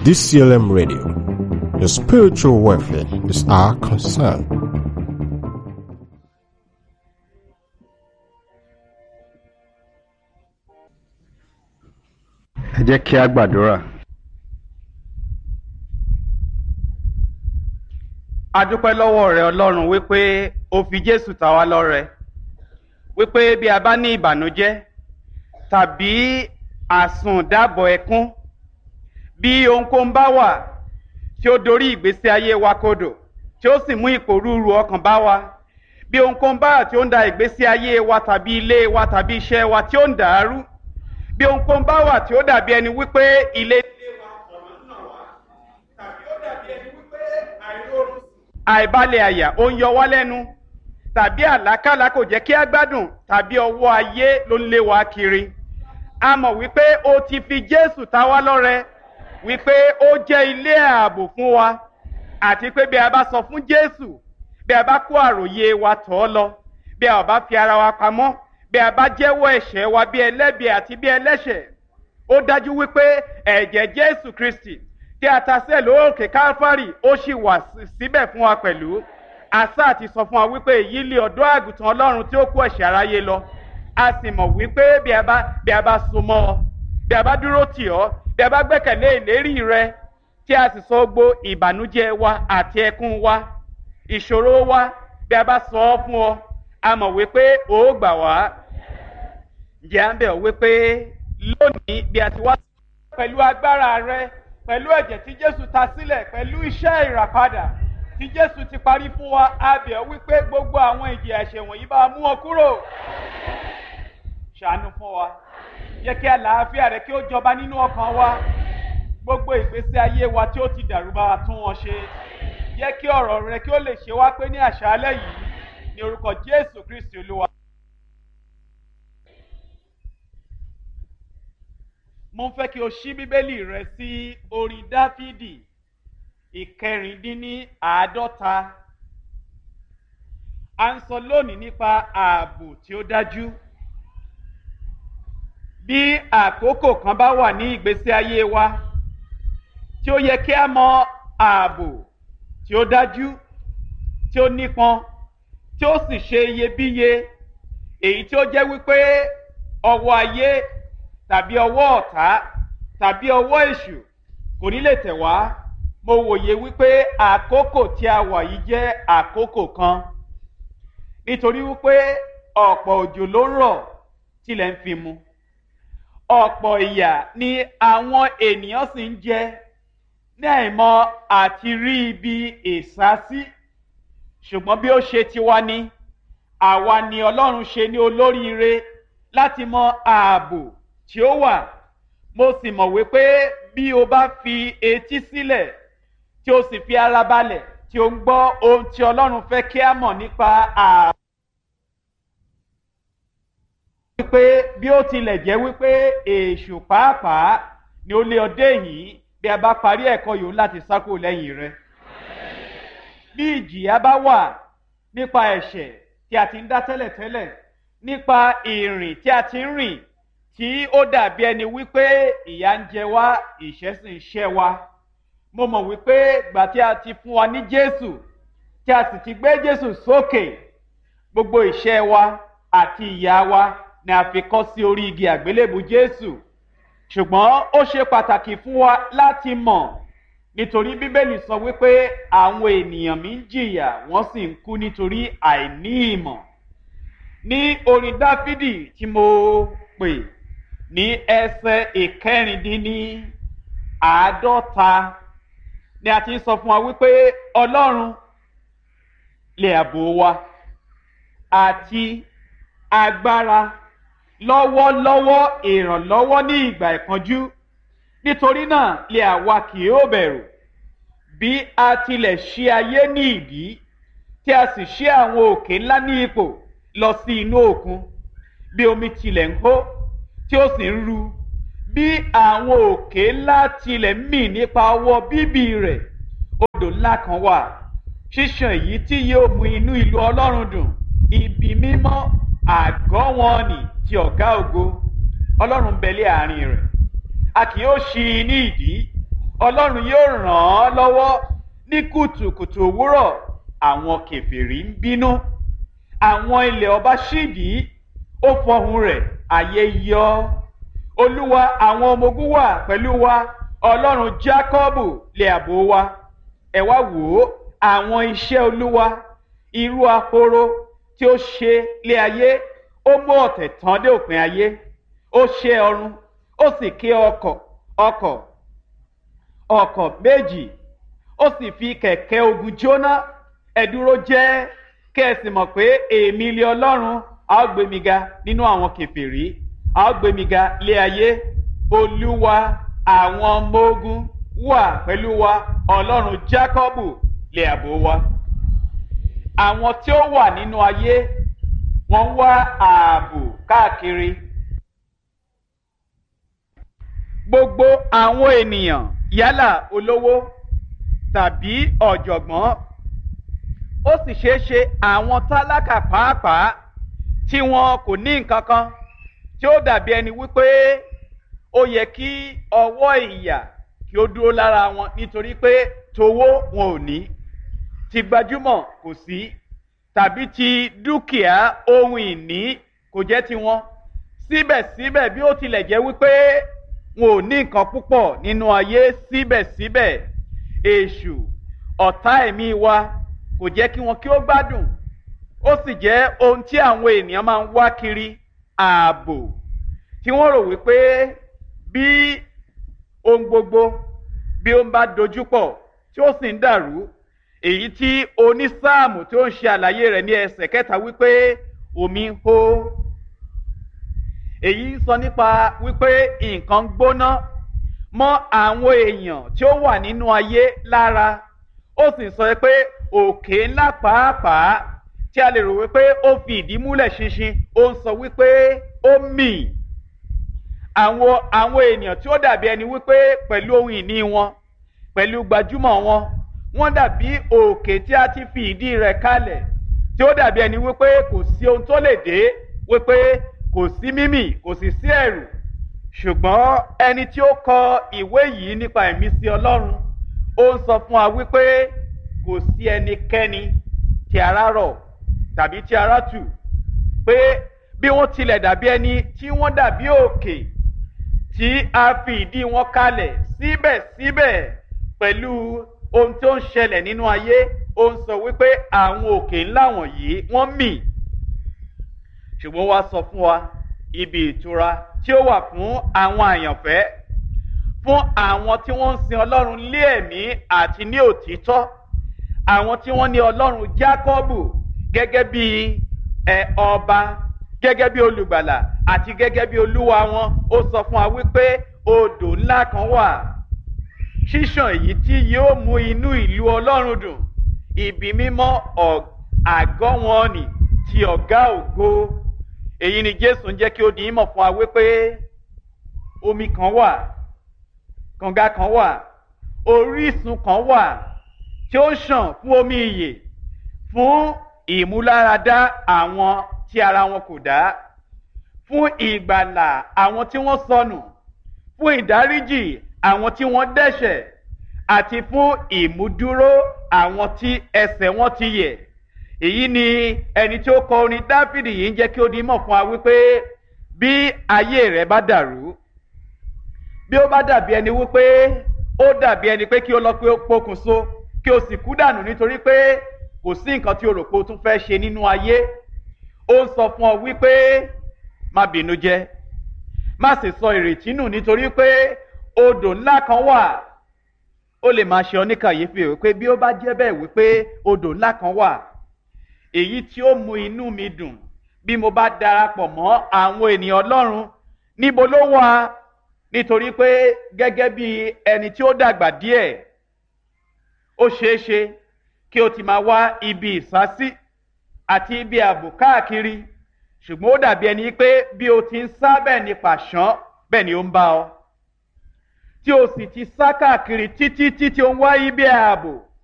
DCLM Radio. Your spiritual welfare is our concern. ẹ jẹ́ kí a gbàdúrà. a dúpẹ́ lọ́wọ́ rẹ ọlọ́run wípé o fi jésù ta wá lọ́rẹ wípé bí a bá ní ìbànújẹ́ tàbí àsùndàbọ̀ ẹkún bí ohunkóhun bá wà tí ó dorí ìgbésí ayé wa kodò tí ó sì mú ìpòrúurú ọkàn bá wa bí ohunkóhun bá wà tí ó ń da ìgbésí ayé wa tàbí ilé wa tàbí iṣẹ́ wa tí ó ń dàrú bí ohunkóhun bá wà tí ó dàbí ẹni wípé ilé ilé wa ọ̀nà náà wá tàbí ó dàbí ẹni wípé àìróorun àìbalẹ̀ àyà ó ń yọ wá lẹ́nu tàbí àlákàlà kò jẹ́ kí á gbádùn tàbí ọwọ́ ayé ló ń lé wa kiri a mọ̀ wípé o ti fi jésù ta wá lọ́rẹ wípé ó jẹ́ ilé ààbò fún wa àti pé bí a bá sọ fún jésù bí a bá kó àròyé wa tọ̀ ọ́ lọ bí a ò bá fi ara wa pamọ́ bí a bá jẹ́wọ́ ẹ̀ṣẹ̀ wa bí ẹlẹ́bi àti bí ẹlẹ́ṣẹ̀ ó dájú wípé ẹ̀jẹ̀ jésù kristi tí a ta sẹ́ẹ̀ lóòkè káfárì ó sì wà síbẹ̀ fún wa pẹ̀lú àṣà àti sọ fún wa wípé èyí lé ọ̀dọ́ àgùntàn ọlọ́run tí ó kó ẹ̀ṣẹ̀ aráyé lọ a sì mọ̀ wípé bí a bá bí a bá so mọ́ ọ bí a bá dúró tì ọ́ bí a bá gbẹ́kẹ̀lé ìlérí rẹ tí a sì sọ gbó ìbànújẹ́ wa àti ẹkún wa ìṣòro wa bí a bá sọ ọ́ fún ọ a mọ̀ wípé ó gbà wá ǹjẹ́ à ń bẹ̀ ọ́ wípé lónìí bí a ti wá pẹ̀lú agbára rẹ pẹ̀lú ẹ̀jẹ̀ tí jésù ta sílẹ̀ pẹ̀lú iṣẹ́ ìràpadà tí jésù ti parí fún wa a bẹ̀ ọ́ wípé gbogbo àwọn ìjì ẹ̀ṣẹ̀ wọ̀nyí bá mú wọn kúrò ṣàánú fún wa jẹ́ kí àlàáfíà rẹ kí ó jọba nínú ọkàn wa gbogbo ìgbésí ayé wa tí ó ti dàrú bá wa tún wọn ṣe jẹ́ kí ọ̀rọ̀ rẹ kí ó lè ṣe wá pé ní àṣálẹ́ yìí ní orúkọ jésù kristi olúwa. mo ń fẹ́ kí o ṣí bíbélì rẹ sí orin dáfídì ìkẹrìndínní àádọ́ta a ń sọ lónìí nípa ààbò tí ó dájú bí àkókò kan bá wà ní ìgbésí ayé wa tí ó yẹ kí a mọ ààbò tí ó dájú tí ó nípọn tí ó sì ṣe iyebíye èyí tí ó jẹ́ wípé ọwọ́ ayé tàbí ọwọ́ ọ̀tá tàbí ọwọ́ èṣù kò ní lè tẹ̀ wá mo wòye wípé àkókò tí a wà yìí jẹ́ àkókò kan nítorí wípé ọ̀pọ̀ òjò ló ń rọ̀ tilẹ̀ ń fi mu ọ̀pọ̀ ìyà ni àwọn ènìyàn sì ń jẹ ní àìmọ̀ àti rí ibi ìsásí ṣùgbọ́n bí ó ṣe tiwa ni àwa ni ọlọ́run ṣe ní olóríire láti mọ ààbò tí ó wà mo sì mọ̀ wípé bí o bá fi etí sílẹ̀ tí o sì fi ara balẹ̀ tí o ń gbọ́ ohun tí ọlọ́run fẹ́ kí a mọ̀ nípa ààbò. wípé bí ó tilẹ̀ jẹ́ wípé èṣù pàápàá ni ó lé ọdẹ yìí bí a bá parí ẹ̀kọ́ yòó láti sákò lẹ́yìn rẹ. bí ìjìyà bá wà nípa ẹ̀ṣẹ̀ tí a ti ń dá tẹ́lẹ̀tẹ́lẹ̀ nípa ìrìn tí a ti ń rìn tí ó dàbí ẹni wípé ìyá ń jẹ wá ìṣẹ́ sì ń ṣẹ́ wa mo mọ̀ wípé gbà tí a ti fún wa ní jésù tí a sì ti gbé jésù sókè gbogbo ìṣẹ́ wa àti ìyá wa ni a fi kọ́ sí orí igi àgbélébù jésù ṣùgbọ́n ó ṣe pàtàkì fún wa láti mọ̀ nítorí bíbélì sọ wípé àwọn ènìyàn mi ń jìyà wọ́n sì ń kú nítorí àìní ìmọ̀ ní orin dáfídì tí mo pè ní ẹsẹ̀ ìkẹrìndínní àádọ́ta ni a ti ń sọ fún wa wípé ọlọ́run lè àbò wa àti agbára lọ́wọ́lọ́wọ́ ìrànlọ́wọ́ ní ìgbà ìpọ́njú nítorí náà lè àwa kì yóò bẹ̀rù bí a tilẹ̀ ṣí ayé ní ìdí tí a sì ṣí àwọn òkè ńlá ní ipò lọ sí inú òkun bí omi tilẹ̀ ń hó tí ó sì ń ru bí àwọn òkè ńlá tilẹ̀ ń mì nípa ọwọ́ bíbí rẹ̀ odò ńlá kan wà ṣíṣàn èyí tí yóò mú inú ìlú ọlọ́run dùn ibi mímọ́ àgọ́ wọn nì ti ọ̀gá ògo ọlọ́run bẹ̀lẹ́ àárín rẹ̀ a kì yóò ṣí i ní ìdí ọlọ́run yóò ràn án lọ́wọ́ ní kùtùkùtù òwúrọ̀ àwọn kèfèrí ń bínú àwọn ilẹ̀ ọba ṣídìí ó fọhùn rẹ̀ ayé yọ olúwa àwọn ọmọ ogun wà pẹ̀lú wa ọlọ́run jákọ́bù lè àbò wa ẹ wá wò ó àwọn iṣẹ́ olúwa irú ahoro tí ó ṣe lé ayé ó mú ọ̀tẹ̀ tán dé òpin ayé ó ṣe ọrun ó sì ké ọkọ̀ ọkọ̀ ọkọ̀ méjì ó sì fi kẹ̀kẹ́ ogun jóná ẹ̀dúró jẹ́ kẹ́ ẹ sì mọ̀ pé èmi lé ọlọ́run a ó gbé mi ga nínú àwọn kẹfìrí a ó gbé mi ga lé ayé olúwa àwọn ọmọ ogun wà pẹ̀lú wa ọlọ́run jákọ́bù lè àbò wa àwọn tí ó wà nínú ayé wọ́n ń wá ààbò káàkiri gbogbo àwọn ènìyàn yálà olówó tàbí ọ̀jọ̀gbọ́n ó sì ṣeé ṣe àwọn tálákà pàápàá tí wọn kò ní nǹkan kan tí ó dàbí ẹni wípé ó yẹ kí ọwọ́ ìyà kí ó dúró lára wọn nítorí pé towó wọn ò ní ti gbajúmọ̀ kò sí tàbí ti dúkìá ohun ìní kò jẹ́ tiwọn síbẹ̀síbẹ̀ bí ó tilẹ̀ jẹ́ wípé wọn ò ní nǹkan púpọ̀ nínú ayé síbẹ̀síbẹ̀ èṣù ọ̀tá ẹ̀mí wa kò jẹ́ kí wọn kí ó gbádùn ó sì jẹ́ ohun tí àwọn ènìyàn máa ń wá kiri ààbò tí wọ́n rò wípé bí ohun gbogbo bí ó ń bá dojúpọ̀ tí ó sì ń dàrú èyí tí onísáàmù tí ó ń ṣe àlàyé rẹ̀ ní ẹsẹ̀ kẹta wípé omi ń hó èyí ń sọ nípa wípé nǹkan gbóná mọ́ àwọn èèyàn tí ó wà nínú ayé lára ó sì sọ pé òkè ńlá pàápàá tí a lè rò wípé ó fi ìdí múlẹ̀ ṣinṣin ó ń sọ wípé ó mì àwọn àwọn ènìyàn tí ó dàbí ẹni wípé pẹ̀lú ohun ìní wọn pẹ̀lú gbajúmọ̀ wọn wọ́n dàbí òkè tí a ti fi ìdí rẹ̀ kalẹ̀ tí ó dàbí ẹni wípé kò sí ohun tó lè dé wípé kò sí mímì kò sì sí ẹ̀rù ṣùgbọ́n ẹni tí ó kọ ìwé yìí nípa ìmísí ọlọ́run ó ń sọ fún wa wípé kò sí ẹnikẹ́ni tí ara rọ̀ tàbí tí ara tù pé bí wọ́n tilẹ̀ dàbí ẹni tí wọ́n dàbí òkè tí a fi ìdí wọn kalẹ̀ síbẹ̀síbẹ̀ pẹ̀lú ohun tó ń ṣẹlẹ̀ nínú ayé ó ń sọ wípé àwọn òkè ńlá wọ̀nyí wọ́n mì ṣùgbọ́n wá sọ fún wa ibi ìtura tí ó wà fún àwọn àyànfẹ́ fún àwọn tí wọ́n ń sin ọlọ́run lé ẹ̀mí àti ní òtítọ́ àwọn tí wọ́n ní ọlọ́run jákọ́bù gẹ́gẹ́ bí ẹ ọba gẹ́gẹ́ bí olùgbàlà àti gẹ́gẹ́ bí olúwa wọn ó sọ fún wa wípé odò ńlá kan wà ṣíṣàn èyí tí yóò mú inú ìlú ọlọ́run dùn ibi mímọ́ àgọ́ wọn nì ti ọ̀gá ògo èyí ni jésù ń jẹ́ kí ó di ìmọ̀ fún wa wípé omi kan wà kànga kan wà orísun kan wà tí ó ṣàn fún omi ìyè fún ìmúláradá àwọn tí ara wọn kò dá fún ìgbàlà àwọn tí wọ́n sọnù fún ìdáríjì àwọn tí wọ́n dẹ́ṣẹ̀ àti fún ìmúdúró àwọn tí ẹsẹ̀ wọn ti yẹ̀ èyí ni ẹni tí ó kọ orin dáfídì yìí ń jẹ́ kí ó di mọ̀ fún wa wípé bí ayé rẹ̀ bá dàrú bí ó bá dàbí ẹni wípé ó dàbí ẹni pé kí ó lọ pé ó pokùnso kí o sì kú dànù nítorí pé kò sí nǹkan tí o rò pé o tún fẹ́ ṣe nínú ayé ó ń sọ fún ọ wípé má bínú jẹ má sì sọ ìrètí nù nítorí pé odò ńlá kan wà ó lè máa ṣe ọ ní kàyéfì wípé bí ó bá jẹ́ bẹ́ẹ̀ wípé odò ńlá kan wà èyí tí ó mú inú mi dùn bí mo bá darapọ̀ mọ́ àwọn ènìyàn ọlọ́run níbo ló wà nítorí pé gẹ́gẹ́ bí ẹni tí ó dàgbà díẹ̀ ó ṣeé ṣe kí o ti máa wá ibi ìsásí àti ibi ààbò káàkiri ṣùgbọ́n ó dàbí ẹni pé bí o ti ń sá bẹ́ẹ̀ ni pàṣán bẹ́ẹ̀ ni ó ń bá ọ tí o sì ti sá káàkiri títí títí o ń wá ibi ààbò